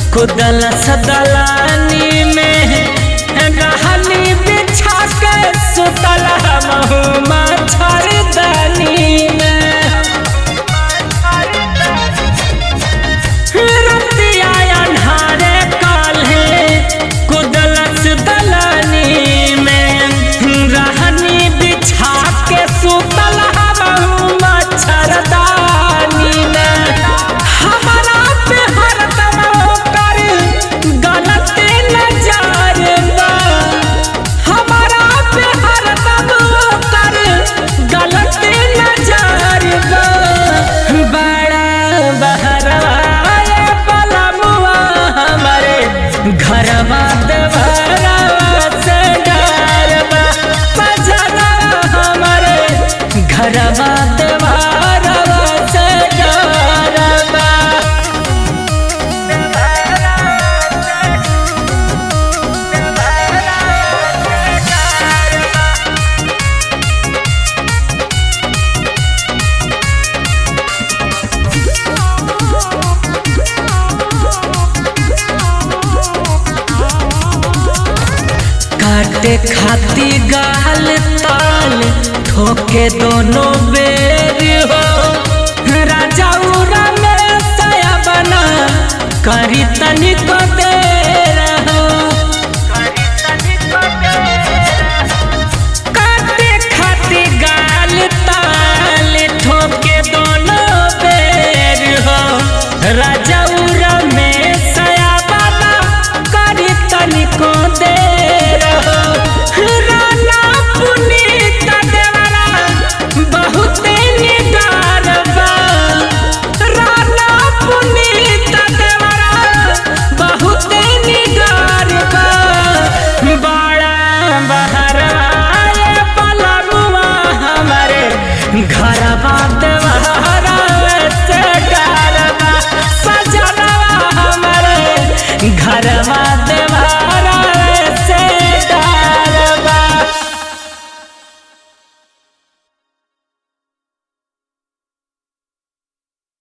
कुदल सदलानी में रहनी बिछा के सुतल हमहू मच्छरदानी में रतिया अन्हारे काल्हे कुदलस दलानी में रहनी बिछा के सुतल हमहू मच्छरदानी में हमारा पे हरदम ओकर गलत नजर बा हमारा पे हरदम ओकर गलत नजर बा बड़ा बहरवाए पलमुआ हमारे घरवा देवरवा से डरवा बजना हमारे घरवा देवरवा से डरवा काटे खाती गाल ताल ठोके दोनों बेर हो राजा उरा में सया बना करी तनिको